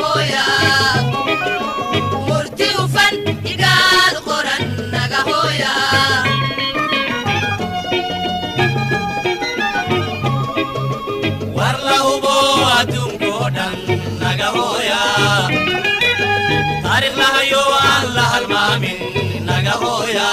war la hubo adduunkoo dhan naga hooya taariikh lahayo aan la halmaamin naga hooya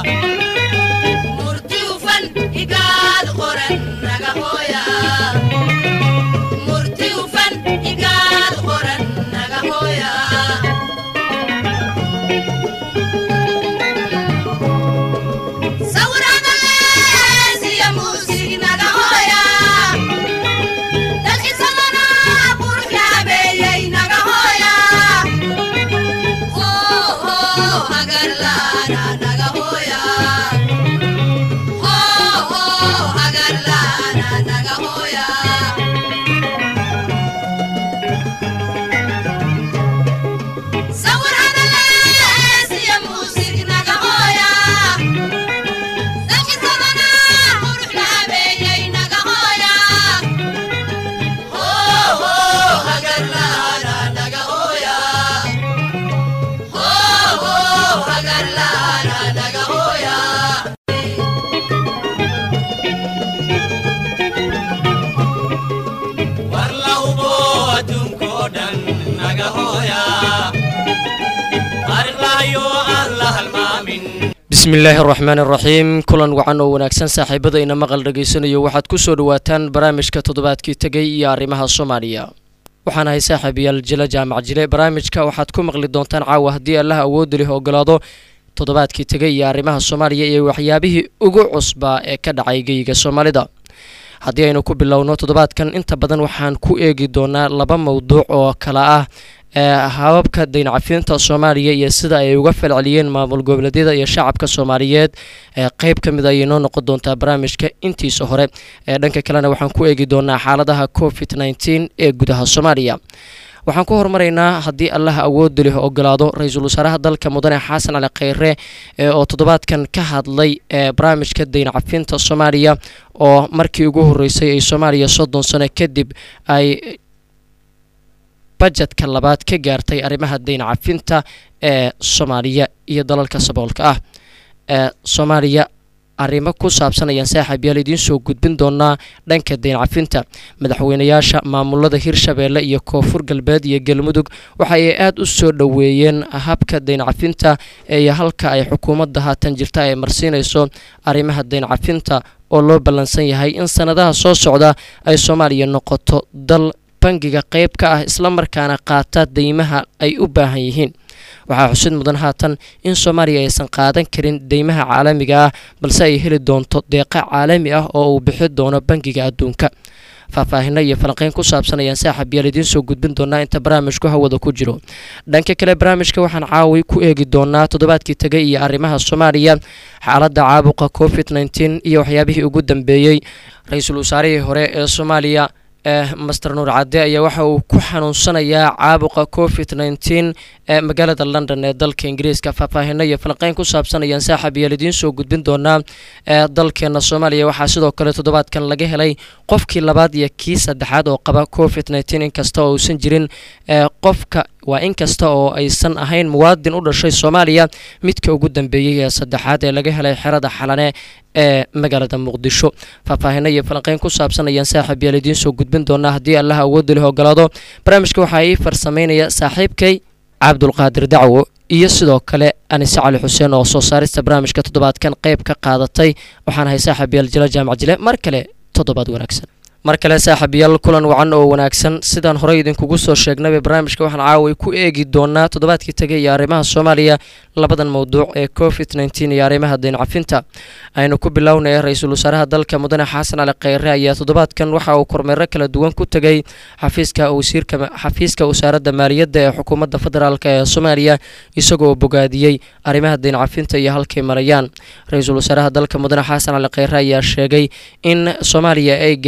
war la hubo adduunkoo dhan naga hooya taariikh lahayo aan la halmaamin bismillaahi araxmaan araxiim kulan wacan oo wanaagsan saaxiibadayna maqal dhegaysanayo waxaad ku soo dhawaataan barnaamijka toddobaadkii tegay iyo arrimaha soomaaliya waxaan ahay saaxiibayaal jila jaamac jile barnaamijka waxaad ku maqli doontaan caawa haddii allaha awoodda leh ogolaado toddobaadkii tegay iyo arrimaha soomaaliya iyo waxyaabihii ugu cusbaa ee ka dhacay geyiga soomaalida haddii aynu ku bilowno toddobaadkan inta badan waxaan ku eegi doonaa laba mowduuc oo kala ah ee hababka dayncafinta soomaaliya iyo sida ay uga falceliyeen maamul goboleedyada iyo shacabka soomaaliyeed ee qeyb ka mid ayay noo noqon doontaa barnaamijka intiisa hore ee dhanka kalena waxaan ku eegi doonaa xaaladaha covid nneteen ee gudaha soomaaliya waxaan ku hormaraynaa haddii allaha awoodda leh ogolaado ra-iisul wasaaraha dalka mudane xasan cali kheyre oo toddobaadkan ka hadlay ee barnaamijka dayncafinta soomaaliya oo markii ugu horeysay ay soomaaliya soddon sano kadib ay bajetka labaad ka gaartay arrimaha dayncafinta ee soomaaliya iyo dalalka saboolka ah ee soomaaliya arrimo ku saabsan ayaan saaxiib yaal idiin soo gudbin doonaa dhanka dayncafinta madaxweynayaasha maamulada hirshabeelle iyo koonfur galbeed iyo galmudug waxa ay aada u soo dhoweeyeen habka dayncafinta iyo halka ay xukuumadda haatan jirta ay marsiinayso arrimaha dayncafinta oo loo ballansan yahay in sanadaha soo socda ay soomaaliya noqoto dal bangiga qeyb ka ah islamarkaana qaata deymaha ay u baahan yihiin waxaa xusid mudan haatan in soomaaliya aysan qaadan karin deymaha caalamiga ah balse ay heli doonto deeqa caalami ah oo uu bixi doono bangiga adduunka faahfaahino iyo falanqeyn ku saabsan ayaan saaxib yaal idiin soo gudbin doonaa inta barnaamijku hawada ku jiro dhanka kale barnaamijka waxaan caawi ku eegi doonaa toddobaadkii tegay iyo arrimaha soomaaliya xaaladda caabuqa covid nneteen iyo waxyaabihii ugu dambeeyey ra-iisul wasaarihii hore ee soomaaliya ee master nuur cadde ayaa waxa uu ku xanuunsanayaa caabuqa covid nneteen ee magaalada london ee dalka ingiriiska faahfaahino iyo falqeyn ku saabsan ayaan saaxib yaal idiin soo gudbin doonaa ee dalkeena soomaaliya waxaa sidoo kale toddobaadkan laga helay qofkii labaad iyo kii saddexaad oo qaba covid nneteen inkasta oo uusan jirin ee qofka waa in kasta oo aysan ahayn muwaadin u dhashay soomaaliya midka ugu dambeeyey ee saddexaad ee laga helay xerada xalane ee magaalada muqdisho faahfaahino iyo falanqeyn ku saabsan ayaan saaxiib yaal idiin soo gudbin doonaa haddii allaha awoodda leh ogolaado barnaamijka waxaa ii farsameynaya saaxiibkay cabdulqaadir dacwo iyo sidoo kale anise cali xuseen oo soo saarista barnaamijka toddobaadkan qeyb ka qaadatay waxaan ahay saaxiib yaal jila jaamac jile mar kale toddobaad wanaagsan mar kale saaxiibayaal kulan wacan oo wanaagsan sidaan horey idinkugu soo sheegnayba barnaamijka waxaan caaway ku eegi doonaa toddobaadkii tegay iyo arrimaha soomaaliya labadan mowduuc ee covid nneteen iyo arrimaha dayncafinta aynu ku bilownaya ra-iisul wasaaraha dalka mudane xasan cali kheyre ayaa toddobaadkan waxa uu kormeero kala duwan ku tegay xafiiska wasiirka xafiiska wasaaradda maaliyadda ee xukuumadda federaalk ee soomaaliya isagoo bogaadiyey arrimaha dayncafinta iyo halkay marayaan ra-iisul wasaaraha dalka mudane xasan cali kheyre ayaa sheegay in soomaaliya ay gaartay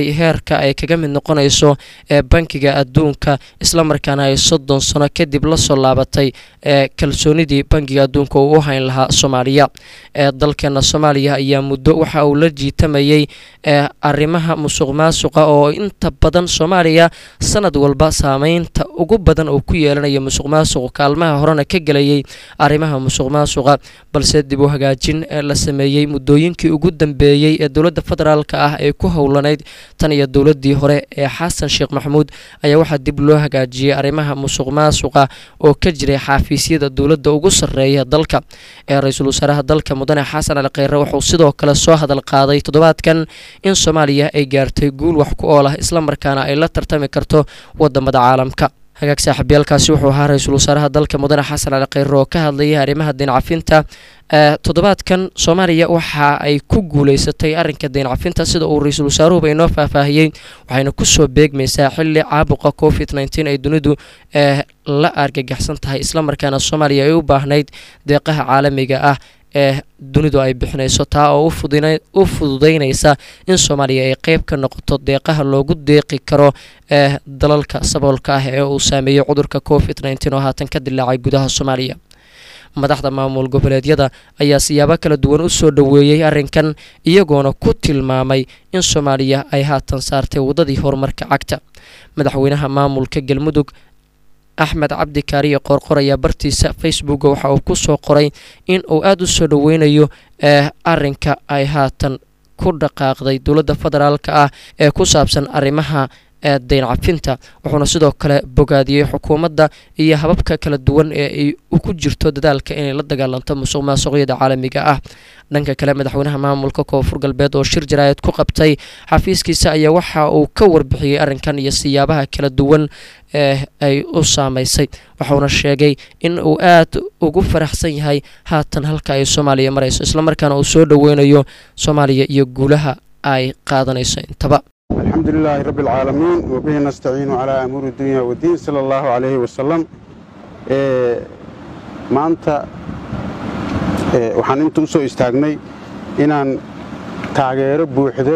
heerka ay kaga mid noqonayso ee bankiga adduunka islamarkaana ay soddon sano kadib lasoo laabatay ee kalsoonidii bankiga adduunka uu u hayn lahaa soomaaliya ee dalkeena soomaaliya ayaa muddo waxa uu la jiitamayey ee arrimaha musuq maasuqa oo inta badan soomaaliya sanad walba saameynta ugu badan uu ku yeelanayo musuq maasuq kaalmaha horena ka gelayay arrimaha musuq maasuqa balse dib u hagaajin la sameeyey muddooyinkii ugu dambeeyey ee dowladda federaalk ah ee ku howlanayd tan iyo dowladii hore ee xasan sheekh maxamuud ayaa waxaa dib loo hagaajiyey arrimaha musuq maasuqa oo ka jiray xafiisyada dowladda ugu sarreeya dalka ee ra-iisul wasaaraha dalka mudane xasan ali kheyre wuxuu sidoo kale soo hadal qaaday toddobaadkan in soomaaliya ay gaartay guul wax ku ool ah islamarkaana ay la tartami karto wadamada caalamka hagaag saaxiibyaalkaasi wuxuu ahaa ra-iisul wasaaraha dalka mudane xasan ali kheyre oo ka hadlayay arrimaha deyn cafinta toddobaadkan soomaaliya waxa ay ku guuleysatay arrinka deyn cafinta sida uu ra-iisul wasaaruhuba inoo faahfaahiyey waxayna kusoo beegmaysaa xili caabuqa covid nteen ay dunidu la argagaxsan tahay islamarkaana soomaaliya ay u baahnayd deeqaha caalamiga ah ee dunidu ay bixinayso taa oo u fududeynaysa in soomaaliya ay qeyb ka noqoto deeqaha loogu deeqi karo ee dalalka saboolka ah ee uu saameeyey cudurka covid nteen oo haatan ka dilaacay gudaha soomaaliya madaxda maamul goboleedyada ayaa siyaabo kala duwan u soo dhoweeyey arrinkan iyagoona ku tilmaamay in soomaaliya ay haatan saartay waddadii horumarka cagta madaxweynaha maamulka galmudug axmed cabdi kaariye qoorqor ayaa bartiisa facebooka waxa uu ku soo qoray in uu aada u soo dhoweynayo ee arrinka ay haatan ku dhaqaaqday dowladda federaalka ah ee ku saabsan arrimaha ee deyn cafinta wuxuuna sidoo kale bogaadiyey xukuumadda iyo hababka kala duwan ee ay ku jirto dadaalka inay la dagaalanto musuq maasuqyada caalamiga ah dhanka kale madaxweynaha maamulka koonfur galbeed oo shir jaraayad ku qabtay xafiiskiisa ayaa waxa uu ka warbixiyey arrinkan iyo siyaabaha kala duwan ee ay u saameysay waxauna sheegay in uu aad ugu faraxsan yahay haatan halka ay soomaaliya marayso islamarkaana uu soo dhoweynayo soomaaliya iyo guulaha ay qaadanayso intaba الحمد لله رب العالمين وبه نستعين على أمور الدنيا والدين صلى الله عليه وسلم maanta waxaan inta u soo istaagnay inaan taageero buuxdo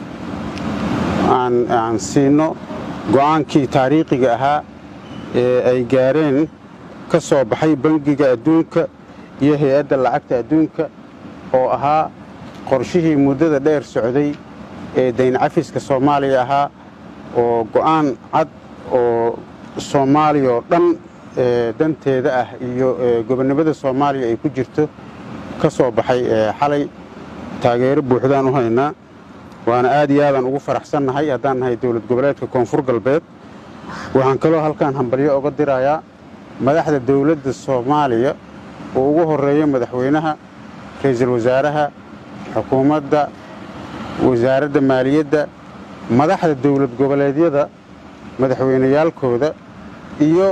aan siino go'aankii taariikhiga ahaa ee ay gaareen ka soo baxay bangiga adduunka iyo hay-adda lacagta adduunka oo ahaa qorshihii muddada dheer socday ee dayn cafiska soomaaliya ahaa oo go'aan cad oo soomaaliya oo dhan danteeda ah iyo gobonnimada soomaaliya ay ku jirto ka soo baxay xalay taageero buuxdaan u haynaa waana aad iyo aadaan ugu faraxsannahay haddaan nahay dowlad goboleedka koonfur galbeed waxaan kaloo halkaan hambalyo oga dirayaa madaxda dowladda soomaaliya oo ugu horreeya madaxweynaha ra'iisul wasaaraha xukuumadda wasaaradda maaliyadda madaxda dowlad goboleedyada madaxweyneyaalkooda iyo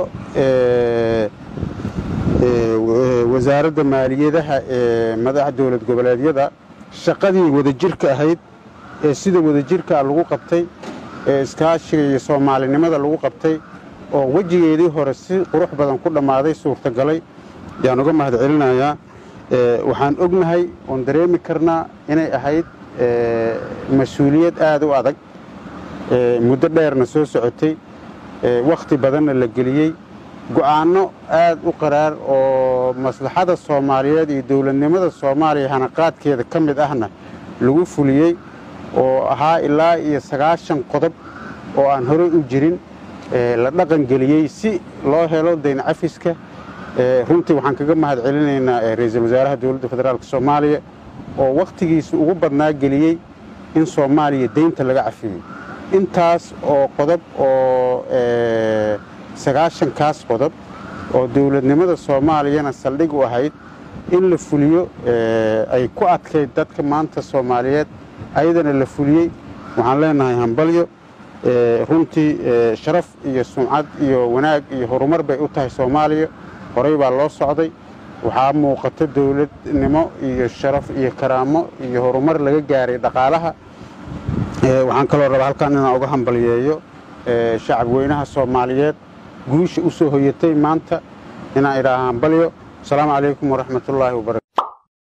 wasaaradda maaliyadaha ee madaxa dowlad goboleedyada shaqadii wadajirka ahayd ee sida wadajirkaa lagu qabtay ee iskaashiga iyo soomaalinimada lagu qabtay oo wejigeedii hore si qurux badan ku dhammaaday suurtagalay yaan uga mahad celinayaa waxaan ognahay oon dareemi karnaa inay ahayd mas-uuliyad aad u adag muddo dheerna soo socotay wakhti badanna la geliyey go'aanno aad u qaraar oo maslaxada soomaaliyeed iyo dowladnimada soomaaliya hanaqaadkeeda ka mid ahna lagu fuliyey oo ahaa ilaa iyo sagaashan qodob oo aan horey u jirin la dhaqan geliyey si loo helo dayn cafiska runtii waxaan kaga mahad celinaynaa ra'iisul wasaaraha dowladda federaalk soomaaliya oo wakhtigiisa ugu badnaa geliyey in soomaaliya deynta laga cafiyey intaas oo qodob oo sagaashankaas qodob oo dowladnimada soomaaliyana saldhig u ahayd in la fuliyo ay ku adkayd dadka maanta soomaaliyeed ayadana la fuliyey waxaan leenahay hambalyo runtii sharaf iyo sumcad iyo wanaag iyo horumar bay u tahay soomaaliya horey baa loo socday waxaa muuqata dowladnimo iyo sharaf iyo karaamo iyo horumar laga gaaray dhaqaalaha waxaan kaloo rabaa halkaan inaan uga hambalyeeyo shacab weynaha soomaaliyeed guusha u soo hoyatay maanta inaan idhaaha hambalyo asalaamu calaykum waraxmatullaahi wabarakatu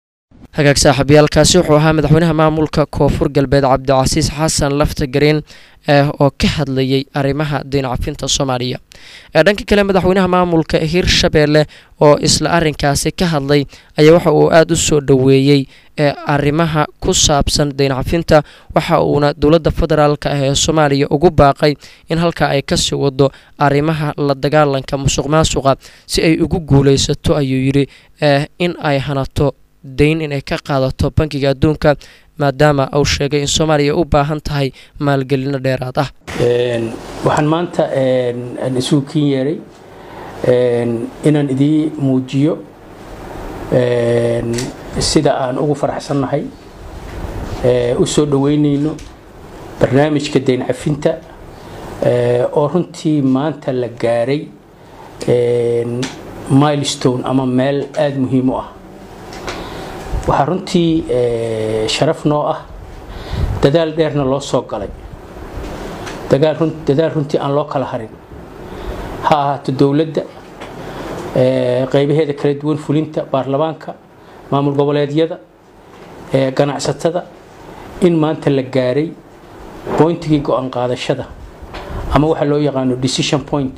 hagaag saaxiibayaalkaasi wuxuu ahaa madaxweynaha maamulka koonfur galbeed cabdicasiis xasan lafta gareen oo ka hadlayay arrimaha deyn cafinta soomaaliya dhanka kale madaxweynaha maamulka hirshabeelle oo isla arinkaasi ka hadlay ayaa waxa uu aada u soo dhoweeyey arrimaha ku saabsan deyn cafinta waxa uuna dowladda federaalk ah ee soomaaliya ugu baaqay in halkaa ay kasii wado arrimaha la dagaalanka musuq maasuqa si ay ugu guuleysato ayuu yidhi in ay hanato deyn inay ka qaadato bankiga adduunka maadaama uu sheegay in soomaaliya u baahan tahay maalgelino dheeraad ah waxaan maanta isugu kin yeeray inaan idii muujiyo sida aan ugu faraxsannahay u soo dhoweynayno barnaamijka deyn cafinta oo runtii maanta la gaaray milestone ama meel aada muhiim u ah waxaa runtii sharaf noo ah dadaal dheerna loo soo galay dadaal runtii aan loo kala harin ha ahaato dowladda qeybaheeda kala duwan fulinta baarlamaanka maamul goboleedyada ganacsatada in maanta la gaaray boyntigii go-aan qaadashada ama waxaa loo yaqaano decision point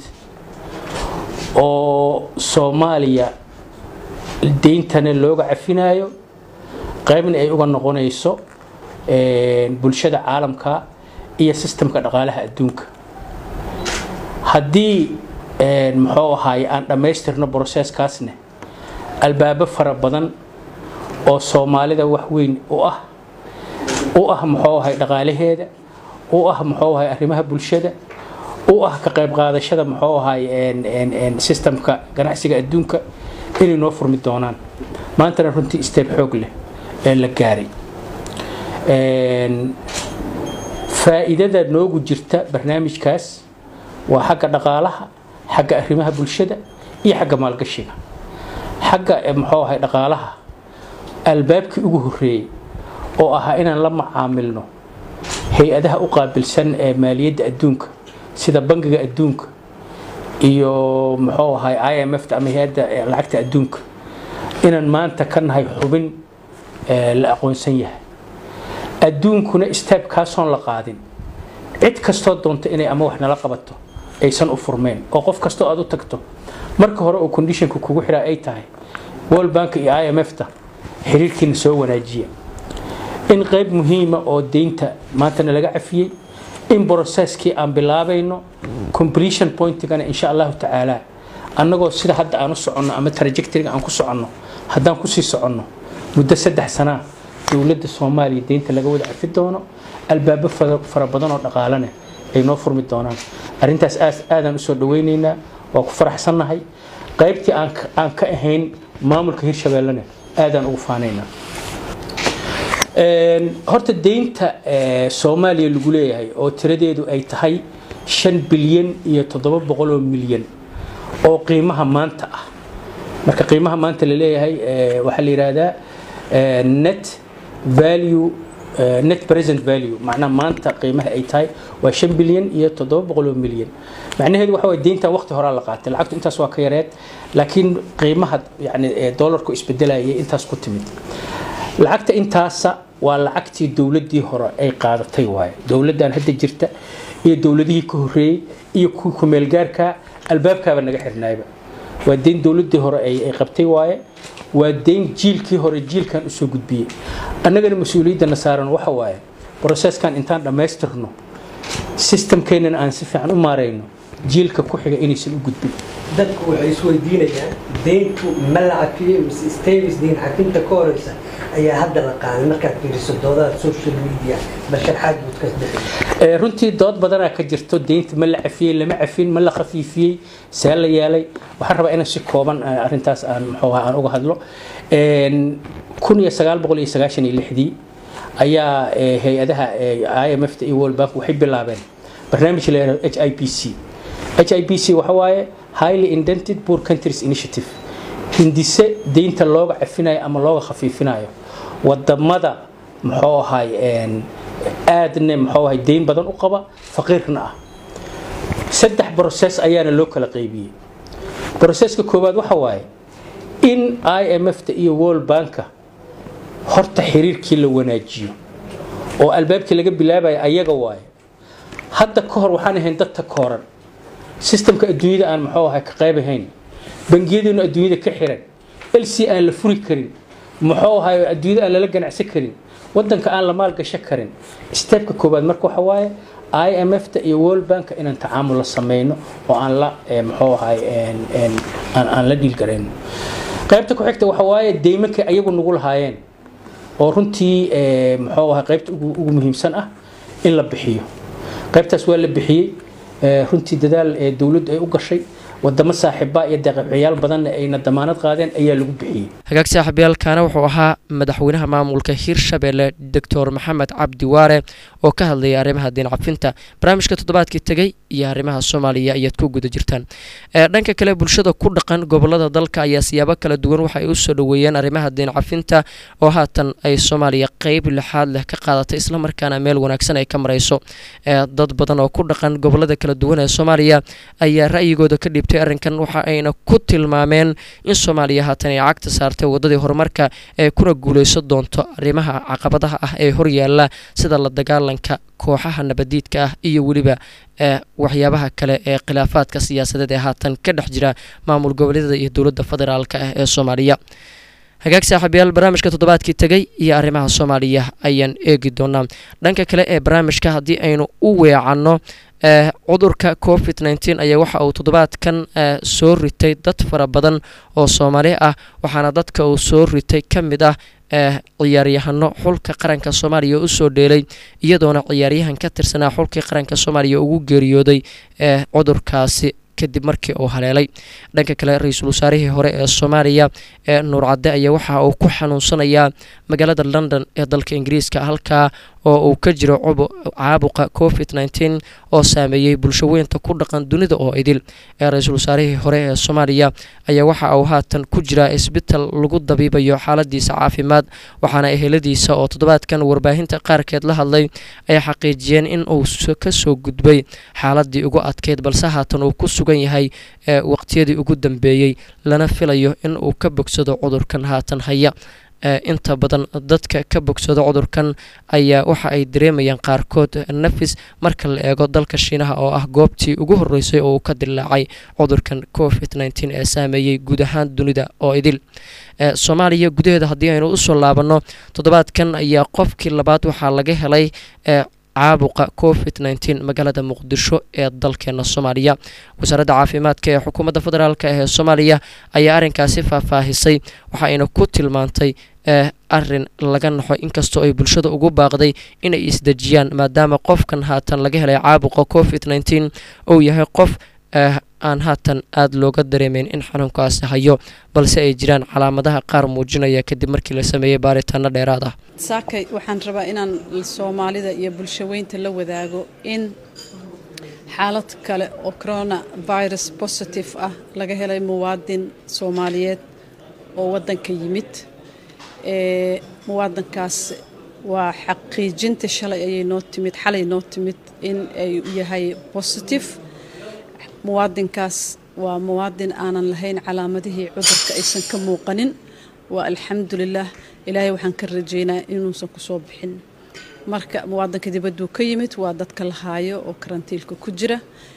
oo soomaaliya deyntana looga cafinayo qaybna ay uga noqonayso bulshada caalamka iyo sistemka dhaqaalaha adduunka haddii muxuu ahaaye aan dhammaystirno broseskaasne albaabo fara badan oo soomaalida wax weyn u ah u ah muxuu ahay dhaqaalaheeda u ah muxuu ahay arrimaha bulshada u ah ka qayb qaadashada muxuu ahay sistemka ganacsiga adduunka inay noo furmi doonaan maantana runtii steeb xoog leh ee la gaaray faa'iidada noogu jirta barnaamijkaas waa xagga dhaqaalaha xagga arrimaha bulshada iyo xagga maalgashiga xagga muxuu ahay dhaqaalaha albaabkii ugu horreeyey oo ahaa inaan la macaamilno hay-adaha u qaabilsan ee maaliyadda adduunka sida bangiga adduunka iyo muxuu ahay i m f ama hay-adda lacagta adduunka inaan maanta ka nahay xubin la aqoonsan yahay adduunkuna istaabkaasoon la qaadin cid kastoo doonta inay ama wax nala qabato aysan u furmeen oo qof kastoo aad u tagto marka hore oo conditionka kugu xiraa ay tahay world bank iyo i m f ta xiriirkiina soo wanaajiya in qayb muhiima oo deynta maantana laga cafiyey in broceskii aan bilaabayno completion pointigana insha allahu tacaala annagoo sida hadda aan u soconno ama trajectoryga aan ku soconno haddaan kusii soconno muddo saddex sanaa dowladda soomaaliya deynta laga wada cafi doono albaabo fara badan oo dhaqaalane ay noo furmi doonaan arrintaas aadaan usoo dhaweyneynaa waa ku faraxsannahay qaybtii aan ka ahayn maamulka hirshabeellena aadaan ugu faanaynaa horta deynta soomaaliya lagu leeyahay oo tiradeedu ay tahay shan bilyan iyo toddoba boqol oo milyan oo qiimaha maanta ah marka qiimaha maanta la leeyahay waxaa la yidhaahdaa net value net present value macnaha maanta qiimaha ay tahay waa shan bilyan iyo toddoba boqol oo milyan macnaheedu waxa waye deyntan waqti horaa la qaatay lacagtu intaas waa ka yareed laakiin qiimaha yani dollarku isbedelayay intaas ku timid lacagta intaasa waa lacagtii dowladii hore ay qaadatay waaye dowladdan hadda jirta iyo dowladihii ka horeeyey iyo kuwii kumeelgaarka albaabkaaba naga xirnaayba waa deyn dowladii hore ay qabtay waaye waa deyn jiilkii hore jiilkan usoo gudbiyey annagana mas-uuliyadana saaran waxa waaye broseskan intaan dhammaystirno sistamkeenana aan si fiican u maarayno jiilka ku xiga inaysan u gudbin dadku waxay isweydiinayaan deyntu ma la cafiyey mise stavis deyn cafinta ka horeysa ayaa hadda la qaaday markaad fiiriso doodaha social media basharxaad buud ka bixi runtii dood badanaa ka jirto deynta ma la cafiyey lama cafin ma la khafiifiyey see la yeelay waxaan rabaa inaan si kooban arrintaas aan muxuu aan uga hadlo kun iyo sagaal boqol iyo sagaashan iyo lixdii ayaa hay-adaha i m f ta iyo world bank waxay bilaabeen barnaamij la yihahdo h i p c h i p c waxa waaye highly indented poor countries initiative hindise deynta looga cafinayo ama looga khafiifinayo wadamada muxuu ahay aadne muxuu ahay deyn badan u qaba faqiirna ah saddex brocess ayaana loo kala qaybiyey broceska koowaad waxa waaye in i m f ta iyo world banka horta xiriirkii la wanaajiyo oo albaabkii laga bilaabaya ayaga waaye hadda ka hor waxaan ahayn dad ta kooran sistamka adduunyada aan muxuu ahay ka qayb ahayn bangiyadeenu adduunyada ka xiran lc aan la furi karin muxuu ahay adduunyada aan lala ganacsan karin wadanka aan la maalgashan karin steebka koowaad marka waxa waaye i m f ta iyo world bank inaan tacaamul la sameyno oo aan la muxuu ahay aan la dhiilgarayno qaybta ku xigta waxa waaye deymanka ayagu nagu lahaayeen oo runtii muxuu ahay qaybta ugu muhiimsan ah in la bixiyo qaybtaas waa la bixiyey runtii dadaal dowladdu ay u gashay wadamo saaxiiba iyo deeqabciyaal badanna ayna damaanad qaadeen ayaa lagu bixiyey hagaag saaxiibayaalkaana wuxuu ahaa madaxweynaha maamulka hirshabelle doctor maxamed cabdi waare oo ka hadlayay arrimaha diin cafinta barnaamijka toddobaadkii tegey iyo arrimaha soomaaliya ayaad ku guda jirtaan dhanka kale bulshada ku dhaqan gobolada dalka ayaa siyaabo kala duwan waxa ay u soo dhoweeyeen arrimaha diin cafinta oo haatan ay soomaaliya qeyb lixaad leh ka qaadatay islamarkaana meel wanaagsan ay ka marayso dad badan oo ku dhaqan gobolada kala duwan ee soomaaliya ayaa ra'yigooda ka dhiibtay arrinkan waxa ayna ku tilmaameen in soomaaliya haatan ay cagta saartay wadadii horumarka ee kuna guuleyso doonto arrimaha caqabadaha ah ee horyaala sida la dagaalanka kooxaha nabadiidka ah iyo weliba waxyaabaha kale ee khilaafaadka siyaasadeed ee haatan ka dhex jira maamul goboleedyada iyo dowladda federaalk ah ee soomaaliya hagaag saaxiibayaal barnaamijka toddobaadkii tegey iyo arrimaha soomaaliya ayaan eegi doonaa dhanka kale ee barnaamijka haddii aynu u weecanno cudurka covid nteen ayaa waxa uu toddobaadkan soo ritay dad fara badan oo soomaali ah waxaana dadka uu soo ritay ka mid ah ciyaaryahano xulka qaranka soomaaliya usoo dheelay iyadoona ciyaaryahan ka tirsanaa xulkii qaranka soomaaliya ugu geeriyooday cudurkaasi kadib markii uu haleelay dhanka kale ra-iisul wasaarihii hore ee soomaaliya ee nuur cadde ayaa waxa uu ku xanuunsanayaa magaalada london ee dalka ingiriiska halkaa oo uu ka jiro caabuqa covid nteen oo saameeyey bulsho weynta ku dhaqan dunida oo idil ee ra-iisul wasaarihii hore ee soomaaliya ayaa waxa uu haatan ku jiraa isbital lagu dabiibayo xaaladiisa caafimaad waxaana eheladiisa oo toddobaadkan warbaahinta qaarkeed la hadlay ay xaqiijiyeen in uu kasoo gudbay xaaladii ugu adkeyd balse haatan uu ku sugan yahay waqtiyadii ugu dambeeyey lana filayo in uu ka bogsado cudurkan haatan haya inta badan dadka ka bogsado cudurkan ayaa waxa ay dareemayaan qaarkood nafis marka la eego dalka shiinaha oo ah goobtii ugu horeysay oo uu ka dilaacay cudurkan covid nteen ee saameeyey guud ahaan dunida oo idil soomaaliya gudaheeda haddii aynu usoo laabanno toddobaadkan ayaa qofkii labaad waxaa laga helay caabuqa covid nteen magaalada muqdisho ee dalkeena soomaaliya wasaaradda caafimaadka ee xukuumadda federaalk ee soomaaliya ayaa arrinkaasi faahfaahisay waxa ayna ku tilmaantay arin laga naxo inkastoo ay bulshada ugu baaqday inay isdejiyaan maadaama qofkan haatan laga helay caabuqa covid nteen uu yahay qof aan haatan aada looga dareemeyn in xanuunkaasi hayo balse ay jiraan calaamadaha qaar muujinaya kadib markii la sameeyey baaritaano dheeraad ah saakay waxaan rabaa inaan soomaalida iyo bulshaweynta la wadaago in xaalad kale oo corona virus positive ah laga helay muwaadin soomaaliyeed oo wadanka yimid muwaadinkaas waa xaqiijinta shalay ayay noo timid xalay noo timid in ay yahay positive muwaadinkaas waa muwaadin aanan lahayn calaamadihii cudurka aysan ka muuqanin waa alxamdulilah ilaahay waxaan ka rajeynaa inuusan kusoo bixin marka muwaadinka dibadduu ka yimid waa dadka la haayo oo karantiilka ku jira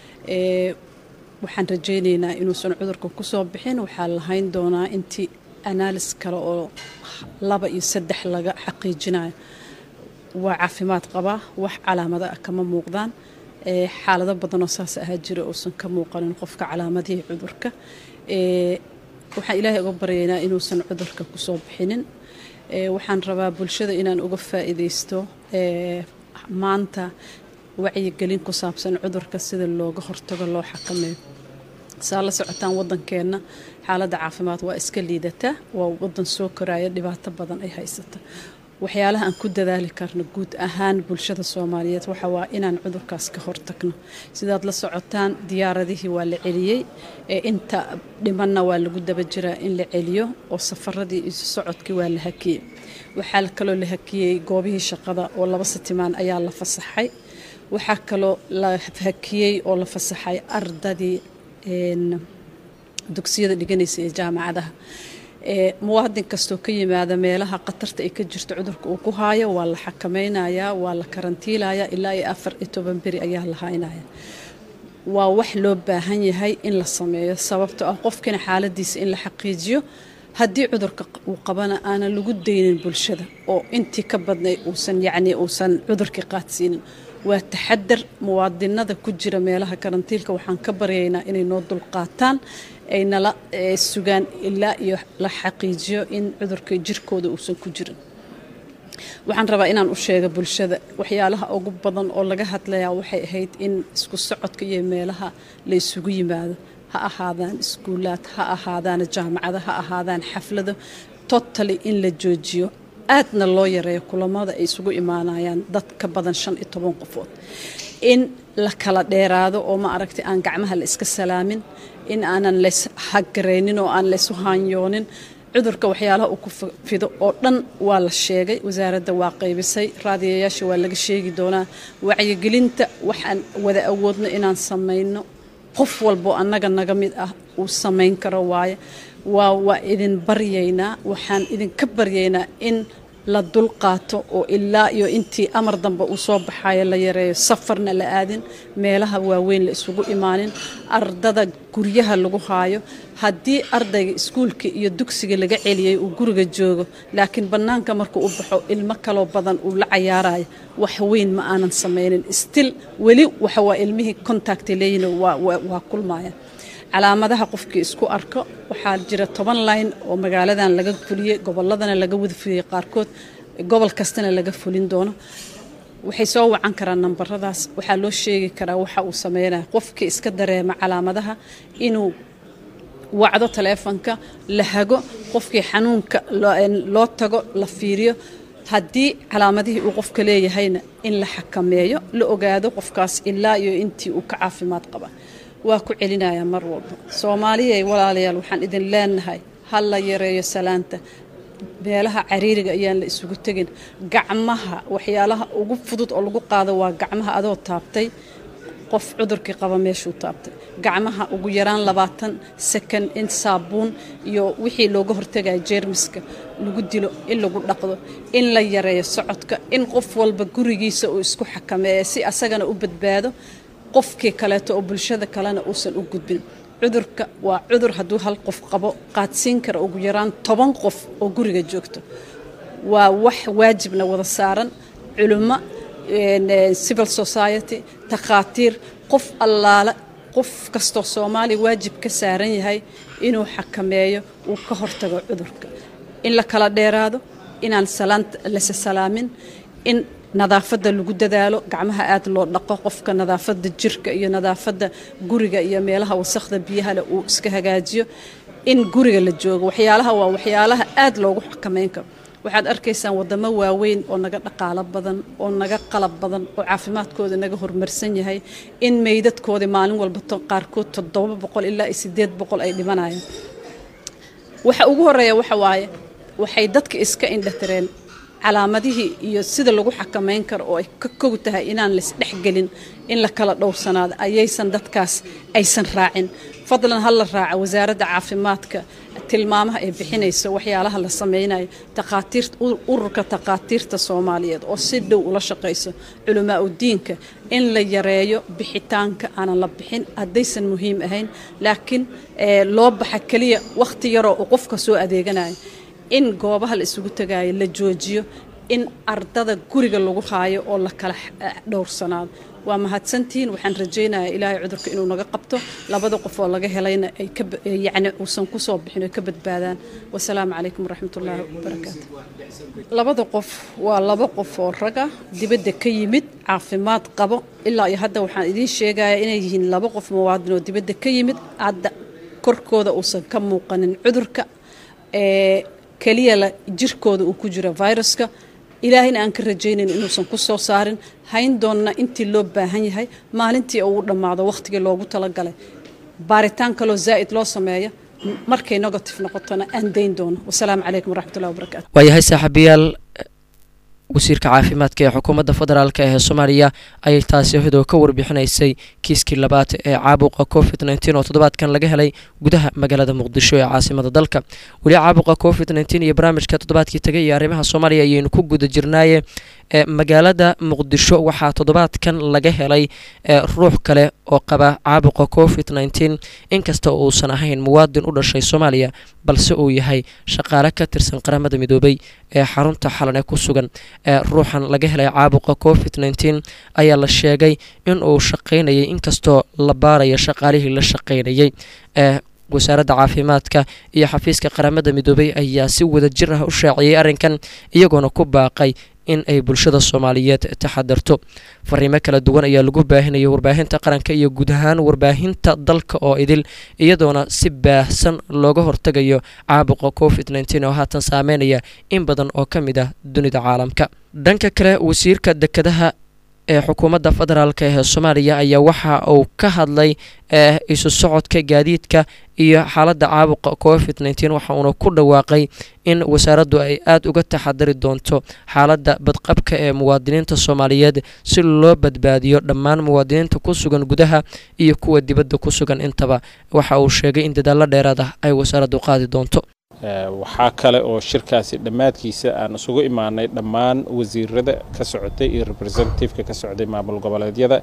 waxaan rajeyneynaa inuusan cudurka kusoo bixin waxaa lahayn doonaa intii analis kale oo laba iyo saddex laga xaqiijinayo waa caafimaad qabaa wax calaamada ah kama muuqdaan xaalado badanoo saas ahaa jira uusan ka muuqanin qofka calaamadihii cudurka waxaan ilaahay uga baryaynaa inuusan cudurka kusoo bixinin waxaan rabaa bulshada inaan uga faa'iidaysto maanta wacyigelin ku saabsan cudurka sida looga hortago loo xakameeyo saa la socotaan wadankeenna xaaladda caafimaad waa iska liidataa waa wadan soo koraya dhibaato badan ay haysata waxyaalaha aan ku dadaali karno guud ahaan bulshada soomaaliyeed waxa waa inaan cudurkaas ka hortagno sidaad la socotaan diyaaradihii waa la celiyey inta dhimanna waa lagu daba jiraa in la celiyo oo safaradii isu socodkii waa la hakiyey waxaa kaloo la hakiyey goobihii shaqada oo laba sitimaan ayaa la fasaxay waxaa kaloo la hakiyey oo la fasaxay ardadii dugsiyada dhiganaysa ee jaamacadaha ee muwaadin kastoo ka yimaada meelaha khatarta ay ka jirto cudurka uu ku haayo waa la xakamaynayaa waa la karantiilayaa ilaa iyo afar iyo toban beri ayaa la haynaya waa wax loo baahan yahay in la sameeyo sababtoo ah qofkina xaaladiisa in la xaqiijiyo haddii cudurka uu qabana aanan lagu daynin bulshada oo intii ka badnay uusan yacni uusan cudurkii qaadsiinin waa taxadar muwaadinada ku jira meelaha karantiilka waxaan ka baryaynaa inay noo dulqaataan ay nala eh, sugaan ilaa iyo la xaqiijiyo in cudurka jirkooda uusan ku jirin waxaan rabaa inaan u sheega bulshada waxyaalaha ugu badan oo laga hadlayaa waxay ahayd in isku socodka iyo meelaha la isugu yimaado ha ahaadaan iskuulaad ha ahaadaan jaamacado ha ahaadaan xaflado totally in la joojiyo aadna loo yareeyo kulamada ay isugu imaanayaan dad ka badan shan iyo toban qofood in la kala dheeraado oo ma aragtay aan gacmaha la iska salaamin in aanan lays hagaraynin oo aan laysu haanyoonin cudurka waxyaalaha uu ku fi- fido oo dhan waa la sheegay wasaaradda waa qaybisay raadiyayaasha waa laga sheegi doonaa wacyigelinta waxaan wada awoodno inaan samayno qof walbo annaga naga mid ah uu samayn karo waaye waa waa idin baryaynaa waxaan idinka baryaynaa in la dulqaato oo ilaa iyo intii amar dambe uu soo baxayo la yareeyo safarna la aadin meelaha waaweyn la isugu imaanin ardada guryaha lagu haayo haddii ardayga iskuulka iyo dugsiga laga celiyey uu guriga joogo laakiin bannaanka markuu u baxo ilmo kaloo badan uu la cayaarayo wax weyn ma aanan samaynin stil weli waxa waa ilmihii contacta leeyihin waa waa- waa kulmaya calaamadaha qofkii isku arko waxaa jira toban line oo magaaladan laga fuliyey goboladana laga wada fuliyey qaarkood gobol kastana laga fulin doono waxay soo wacan karaan nambaradaas waxaa loo sheegi karaa waxa uu sameynaya qofkii iska dareema calaamadaha inuu wacdo taleefanka la hago qofkii xanuunka loo- loo tago la fiiriyo haddii calaamadihii uu qofka leeyahayna in la xakameeyo la ogaado qofkaas ilaa iyo intii uu ka caafimaad qaba waa ku celinayaa mar walba soomaaliyay walaalayaal waxaan idin leenahay ha la yareeyo salaanta meelaha cariiriga ayaan la isugu tegin gacmaha waxyaalaha ugu fudud oo lagu qaado waa gacmaha adoo taabtay qof cudurkii qaba meeshuu taabtay gacmaha ugu yaraan labaatan sakan in saabuun iyo wixii looga hortagaya jeermiska lagu dilo in lagu dhaqdo in la yareeyo socodka in qof walba gurigiisa uu isku xakameeyo si asagana u badbaado qofkii kaleeto oo bulshada kalena uusan u gudbin cudurka waa cudur hadduu hal qof qabo qaadsiin kara ugu yaraan toban qof oo guriga joogto waa wax waajibna wada saaran culimo een, eh, civil society takhaatiir qof allaala qof kastoo soomaaliya waajib ka saaran yahay inuu xakameeyo uu ka hortago cudurka in la kala dheeraado inaan salaanta lase salaamin in nadaafadda lagu dadaalo gacmaha aad loo dhaqo qofka nadaafadda jirka iyo nadaafadda guriga iyo meelaha wasakhda biyaha leh uu iska hagaajiyo in guriga la joogo waxyaalaha waa waxyaalaha aad loogu xakameyn karo waxaad arkaysaan wadamo waaweyn oo naga dhaqaalo badan oo naga qalab badan oo caafimaadkooda naga horumarsan yahay in meydadkoodii maalin walba to- qaarkood toddoba boqol ilaa iyo sideed boqol ay dhimanayaan waxa ugu horeeya waxa waaye waxay dadka iska indhatireen calaamadihii iyo sida lagu xakameyn karo oo ay ka kow tahay inaan laisdhexgelin in la kala dhowrsanaado ayaysan dadkaas aysan raacin fadlan ha la raaca wasaaradda caafimaadka tilmaamaha ay bixinayso waxyaalaha la sameynayo takhaatiir ururka takhaatiirta soomaaliyeed oo si dhow ula shaqayso culamaa udiinka in la yareeyo bixitaanka aanan la bixin haddaysan muhiim ahayn laakiin eh, loo baxa keliya wakhti yaroo uu qofka soo adeeganayo in goobaha la isugu tagaayo la joojiyo in ardada guriga lagu haayo oo la kala eh, dhowrsanaado waa mahadsantihiin waxaan rajaynayaa ilaahay cudurka inuu naga qabto labada qof oo laga helayna ay ka ba- eh, yacni uusan ku soo bixin oo ka badbaadaan wasalaamu calaykum waraxmatullaahi wabarakaatu labada qof waa laba qof oo raga dibadda ka yimid caafimaad qabo ilaa iyo hadda waxaan idiin sheegayaa inay yihiin laba qof muwaadin oo dibadda ka yimid hadda korkooda uusan ka muuqanin cudurka ee keliya la jirkooda uu ku jiro viruska ilaahayna aan ka rajaynayn inuusan ku soo saarin hayn doonna intii loo baahan yahay maalintii uu dhammaado wakhtigii loogu talagalay baaritaan kaloo zaa'id loo sameeya markay negative noqotona aan dayn doono wasalaamu calaykum waraxmatullahi wabarakaatu waayahay saaxiibayaal wasiirka caafimaadka ee xukuumadda federaalk ee soomaaliya ayay taasi iyadoo ka warbixinaysay kiiskii labaad ee caabuqa covid nteen oo toddobaadkan laga helay gudaha magaalada muqdisho ee caasimada dalka weli caabuqa covid nteen iyo barnaamijka toddobaadkii tagay iyo arrimaha soomaaliya ayaynu ku guda jirnaaye ee magaalada muqdisho waxaa toddobaadkan laga helay ruux kale oo qaba caabuqa covid nteen inkasta oo uusan ahayn muwaadin u dhashay soomaaliya balse uu yahay shaqaale ka tirsan qaramada midoobay ee xarunta xalan ee ku sugan ee ruuxan laga helay caabuqa covid nteen ayaa la sheegay in uu shaqaynayay inkastoo la baaraya shaqaalihii la shaqaynayay ee wasaaradda caafimaadka iyo xafiiska qaramada midoobay ayaa si wada jir ah u shaaciyey arrinkan iyagoona ku baaqay in ay bulshada soomaaliyeed taxadarto fariimo kala duwan ayaa lagu baahinaya warbaahinta qaranka iyo guud ahaan warbaahinta dalka oo idil iyadoona si baahsan looga hortagayo caabuqa covid nteen oo haatan saameynaya in badan oo ka mid ah dunida caalamka dhanka kale wasiirka dekedaha ee xukuumadda federaalk ee soomaaliya ayaa waxa uu ka hadlay isu socodka gaadiidka iyo xaaladda caabuqa covid nteen waxa uuna ku dhawaaqay in wasaaraddu ay aada uga taxadari doonto xaaladda badqabka ee muwaadiniinta soomaaliyeed si loo badbaadiyo dhammaan muwaadiniinta ku sugan gudaha iyo kuwa dibadda ku sugan intaba waxa uu sheegay in dadaallo dheeraad ah ay wasaaraddu qaadi doonto waxaa kale oo shirkaasi dhammaadkiisa aan isugu imaanay dhammaan wasiirada ka socotay iyo representativeka ka socday maamul goboleedyada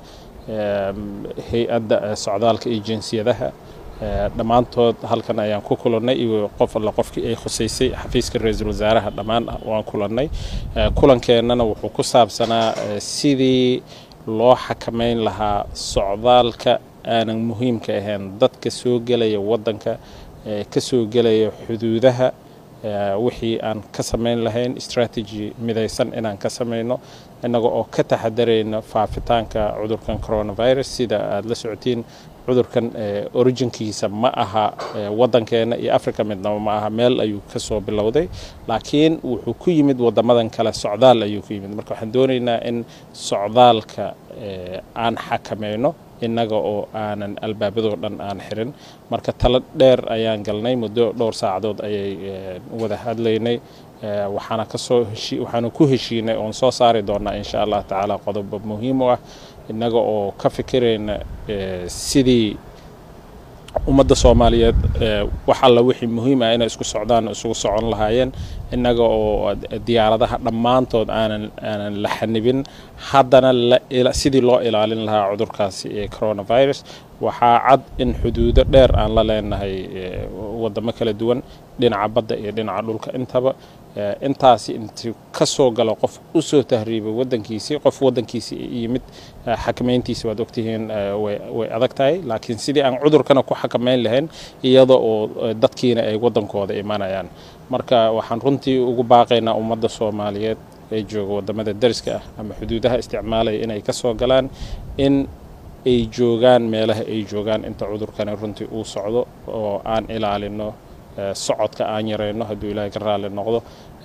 hay-adda socdaalka iyo jinsiyadaha dhammaantood halkan ayaan ku kulannay iyo qof alla qofkii ay khusaysay xafiiska ra-iisul wasaaraha dhammaan waan kulannay kulankeenana wuxuu ku saabsanaa sidii loo xakamayn lahaa socdaalka aanan muhiimka ahayn dadka soo gelaya waddanka ka soo gelaya xuduudaha wixii aan ka samayn lahayn strategy midaysan inaan ka samayno innaga oo ka taxadarayna faafitaanka cudurkan coronavirus sida aada la socotiin cudurkan originkiisa ma aha waddankeena iyo africa midnaba ma aha meel ayuu ka soo bilowday laakiin wuxuu ku yimid waddamadan kale socdaal ayuu ku yimid marka waxaan doonaynaa in socdaalka aan xakamayno innaga oo aanan albaabadoo dhan aan xirin marka talo dheer ayaan galnay muddo dhowr saacadood ayay wada hadlaynay waxaana kasoo heshi waxaanu ku heshiinay oon soo saari doonaa insha allah tacaala qodobo muhiim u ah innaga oo ka fikirayna sidii ummadda soomaaliyeed wax alla wixii muhiim ah inay isku socdaan isugu socon lahaayeen innaga oo diyaaradaha dhammaantood aanan aanan la xanibin haddana sidii loo ilaalin lahaa cudurkaasi ee coronavirus waxaa cad in xuduudo dheer aan la leenahay waddamo kala duwan dhinaca badda iyo dhinaca dhulka intaba intaasi intuu ka soo galo qof u soo tahriibay waddankiisii qof waddankiisii yimid xakamayntiisi waad ogtihiin way adag tahay laakiin sidii aan cudurkana ku xakamayn lahayn iyada oo dadkiina ay waddankooda imanayaan marka waxaan runtii ugu baaqaynaa ummadda soomaaliyeed ee jooga waddamada dariska ah ama xuduudaha isticmaalaya inay ka soo galaan in ay joogaan meelaha ay joogaan inta cudurkani runtii uu socdo oo aan ilaalino socodka aan yarayno hadduu ilaahay ka raalli noqdo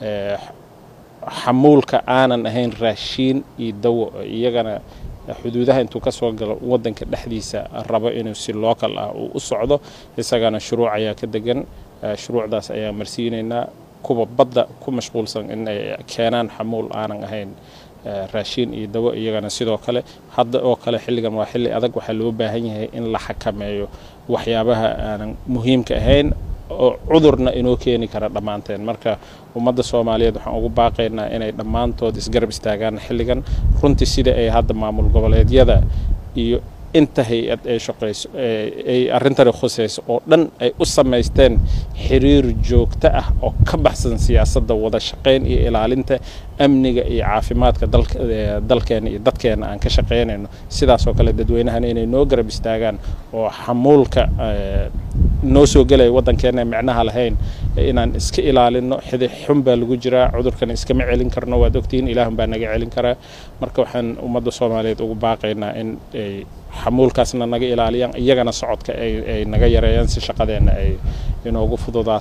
xamuulka aanan ahayn raashiin iyo dawo iyagana xuduudaha intuu ka soo galo waddanka dhexdiisa rabo inuu si local ah uu u socdo isagana shuruuc ayaa ka degan shuruucdaas ayaan marsiinaynaa kuwa badda ku mashquulsan in ay keenaan xamuul aanan ahayn raashiin iyo dawo iyagana sidoo kale hadda oo kale xilligan waa xilli adag waxaa loo baahan yahay in la xakameeyo waxyaabaha aanan muhiimka ahayn oo cudurna inoo keeni kara dhammaanteen marka ummadda soomaaliyeed waxaan ugu baaqaynaa inay dhammaantood isgarab istaagaan xilligan runtii sida ay hadda maamul goboleedyada iyo inta hay-ad ay shaqayso ay arrintani khusayso oo dhan ay u samaysteen xiriir joogto ah oo ka baxsan siyaasadda wada shaqayn iyo ilaalinta amniga iyo caafimaadka dalkeena iyo dadkeena aan ka shaqaynayno sidaasoo kale dadweynahana inay noo garab istaagaan oo xamuulka noo soo gelaya waddankeena micnaha lahayn inaan iska ilaalino xidi xun baa lagu jiraa cudurkan iskama celin karno waad ogtihiin ilaahun baa naga celin karaa marka waxaan ummadda soomaaliyeed ugu baaqaynaa in ay xamuulkaasna naga ilaaliyaan iyagana socodka ay naga yareeyaan si shaqadeenna ay inoogu fududaato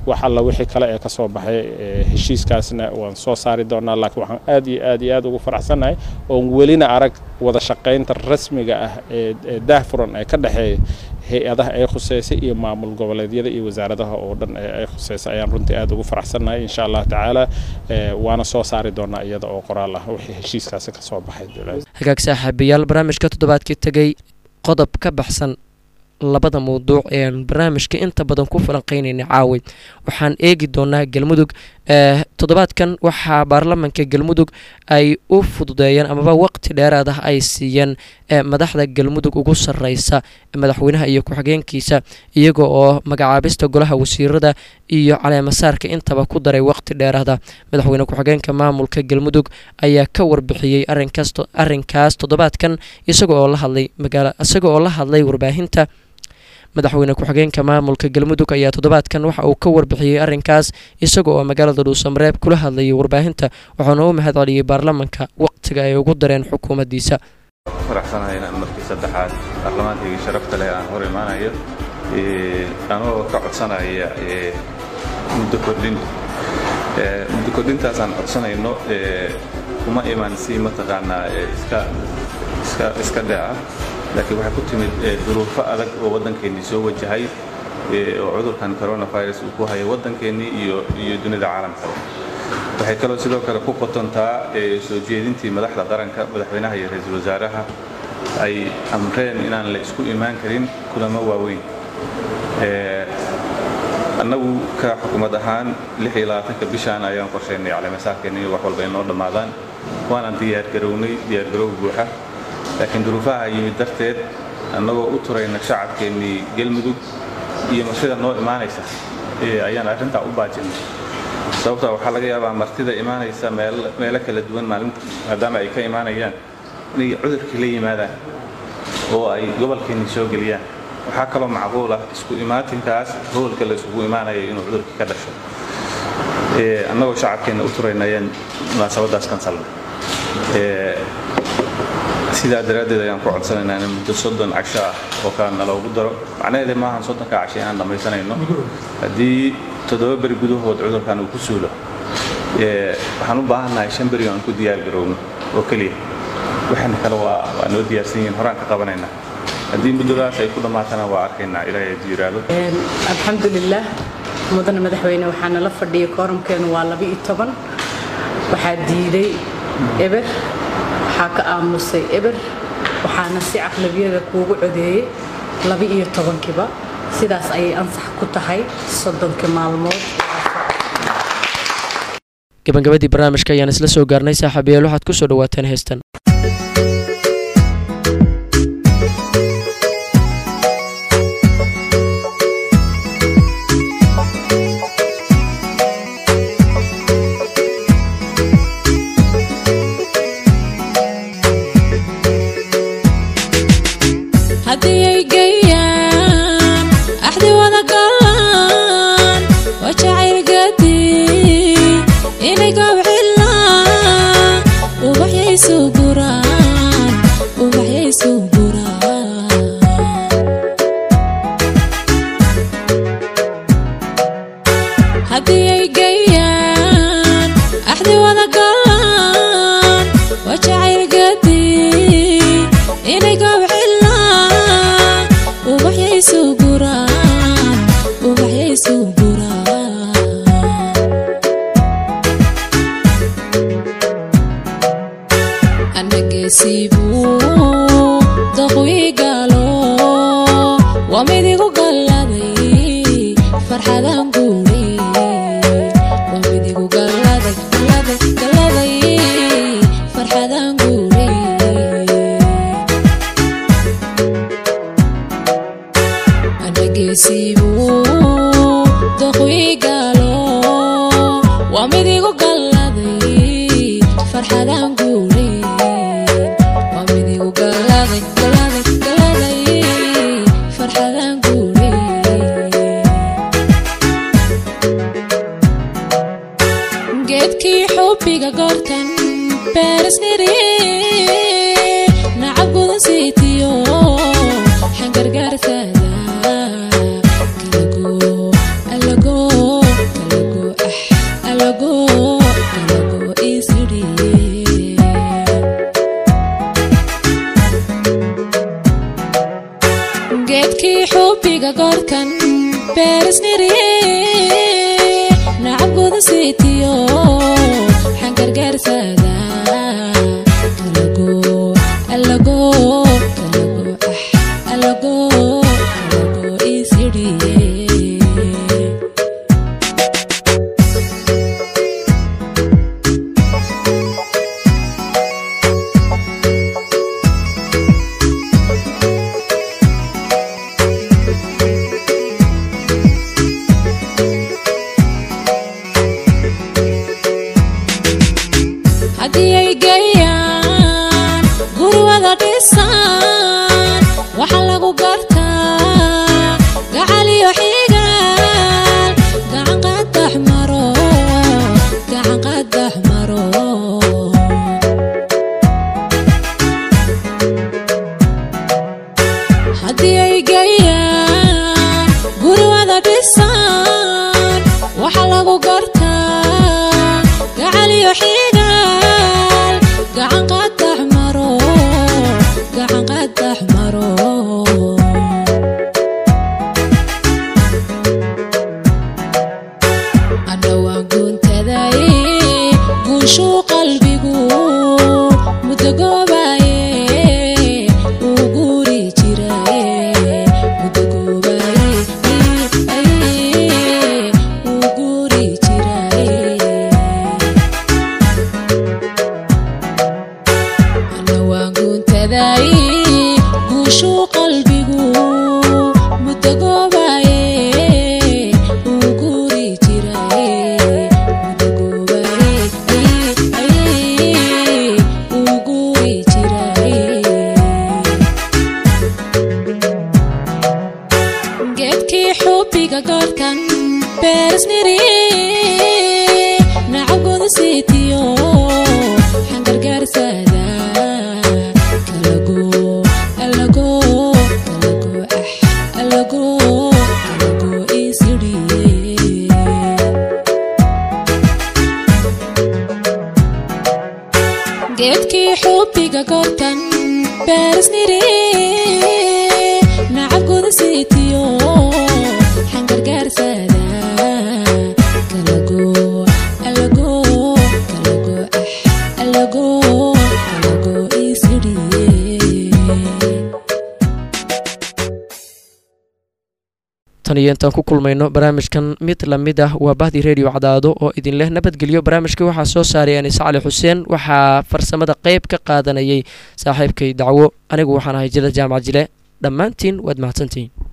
wax alla wixii kale ee ka soo baxay heshiiskaasna waan soo saari doonaa laakiin waxaan aad iyo aad iyo aad ugu faraxsannahay oon welina arag wada shaqaynta rasmiga ah ee daahfuran ee ka dhexeeya hay-adaha ay khuseysay iyo maamul goboleedyada iyo wasaaradaha oo dhan ay khuseysay ayaan runtii aad ugu faraxsannahay insha allah tacaala waana soo saari doonaa iyada oo qoraal ah wixii heshiiskaasi ka soo baxay hagaag saaxiibayaal barnaamijka toddobaadkii tegey qodob ka baxsan labada mawduuc eean barnaamijka inta badan ku falanqeynayna caawi waxaan eegi doonaa galmudug toddobaadkan waxaa baarlamanka galmudug ay u fududeeyeen amaba waqti dheeraad ah ay siiyeen madaxda galmudug ugu sareysa madaxweynaha iyo ku-xigeenkiisa iyaga oo magacaabista golaha wasiirada iyo caleemasaarka intaba ku daray waqti dheeraada madaxweyne ku-xigeenka maamulka galmudug ayaa ka warbixiyey arinkaas toddobaadkan isaga oo la hadlay magaala isaga oo la hadlay warbaahinta madaxweyne ku-xigeenka maamulka galmudug ayaa toddobaadkan waxa uu ka warbixiyey arrinkaas isaga oo magaalada dhuusamareeb kula hadlayay warbaahinta waxaana u mahad celiyey baarlamanka waqtiga ay ugu dareen xukuumaddiisa faraxsanahay inaan markii saddexaad baarlamaankaygii sharafta leh aan hor imaanayo anoo ka codsanaya muddo kordhin muddo kordhintaasaan codsanayno kuma iman si mataqaanaa iska dhaca laakiin waxay ku timid duruufo adag oo waddankeennii soo wajahay oo cudurkan coronavirus uu ku hayo waddankeennii iyo iyo dunida caalamka waxay kaloo sidoo kale ku qotontaa soo jeedintii madaxda qaranka madaxweynaha iyo ra-iisul wasaaraha ay amreen inaan la isku imaan karin kulamo waaweyn annagu ka xukuumad ahaan ka bishaan ayaan qorshaynay caleemasaarkeenna iyo wax walba inoo dhammaadaan waanaan diyaargarownay diyaargarow buuxa laakiin duruufaha yimid darteed annagoo u turayna shacabkeennii galmudug iyo martida noo imaanaysa ayaan arrintaa u baajinay sababtaa waxaa laga yaabaa martida imaanaysa meelo kala duwan maalinta maadaama ay ka imaanayaan inay cudurkii la yimaadaan oo ay gobolkeennii soo geliyaan waxaa kaloo macquul ah isku imaatinkaas howlka la isugu imaanaya inuu cudurkii ka dhasho annagoo shacabkeenna u turayna ayaan munaasabadaas kansalnay sidaa daraaddeed ayaan ku codsanaynaa in muddo soddon casho ah oo kale naloogu daro macnaheeda maahan soddonka casho inaan dhammaysanayno haddii toddoba beri gudahood cudurkan uu ku suulo waxaan u baahannahay shan beri aan ku diyaargarowno oo keliya waxaana kale waa waa noo diyaarsan yihiin horaan ka qabanaynaa haddii muddadaas ay ku dhammaatana waa arkaynaa ilaahay hadduu yidhaahdo alxamdulilah mudane madaxweyne waxaa nala fadhiyay kooramkeenu waa laba iyo toban waxaa diiday eber waxaa ka aamusay eber waxaana si caqlabiyada kuugu codeeyey laba iyo tobankiiba sidaas ayay ansax ku tahay soddonka maalmood gabagabadii barnaamijka ayaan isla soo gaarnay saaxiibayaal waxaad ku soo dhawaateen heestan alago alago isidhiye geedkii xubbiga goorkan beerisniriye nacabguda siitiyo xangargaarsada alago alago alago ah alago alago isidhiye haddii ay geeyaan gurwada dhisaan waxa lagu gartaa gacaliyo xigaal gacan qadax maro gacan qadax maro haddii ay geeyaan gurwada dhisaan waxa lagu gartaa gacaliyo xigaal gacan qadax maro gacan qadax maro adhowaan guuntadaye guushuu qalbigu muddo goobaye uu guuri jiraye muddo goobaye uu guuri jiraye anawaan guuntadaye guushuu qalbigu muddo goobaye uu guuri jiraye muddo goobaye uu guuri jiraye geedkii xubbiga goorkan beerisniriye nacabguda siitiyo xangargaarsada kalago alago alago ah alago alago isidhiye geedkii xubbiga goortan beerisniriye nacabguda siitiyo xangargaarsada kalago alago kalago ah alago alago isidhiye tan iyo intaan ku kulmayno barnaamijkan mid lamid ah waa bahdi redio cadaado oo idin leh nabadgelyo barnaamijka waxaa soo saaray anis cali xuseen waxaa farsamada qeyb ka qaadanayay saaxiibkay dacwo anigu waxaan ahay jila jaamac jile dhammaantiin waad mahadsantihiin